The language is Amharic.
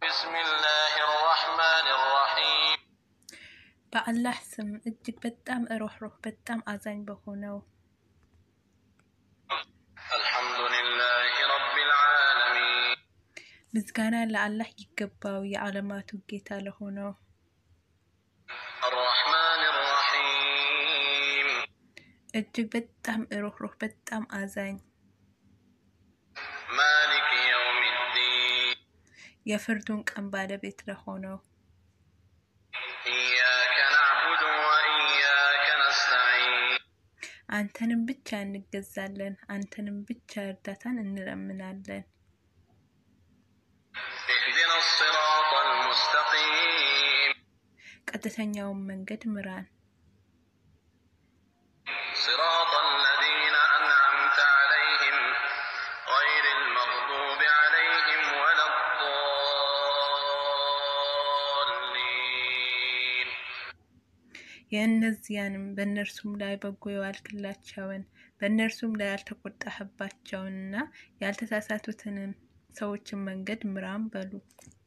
بسم الله الرحمن الرحيم በአላህ ስም እጅግ በጣም ሩህሩህ በጣም አዛኝ በሆነው الحمد لله رب العالمين ምስጋና ለአላህ ይገባው የዓለማቱ ጌታ ለሆነው الرحمن الرحيم እጅግ በጣም ሩህሩህ በጣም አዛኝ مالك يوم الدين የፍርዱን ቀን ባለቤት ለሆነው إياك نعبد وإياك نستعين አንተንም ብቻ እንገዛለን፣ አንተንም ብቻ እርዳታን እንለምናለን። اهدنا الصراط المستقيم ቀጥተኛውን መንገድ ምራን፣ صراط الذين أنعمت عليهم غير المغضوب عليهم ولا الضالين የእነዚያንም በእነርሱም ላይ በጎ የዋልክላቸውን በእነርሱም ላይ ያልተቆጣህባቸውንና ያልተሳሳቱትንም ሰዎችን መንገድ ምራን በሉ።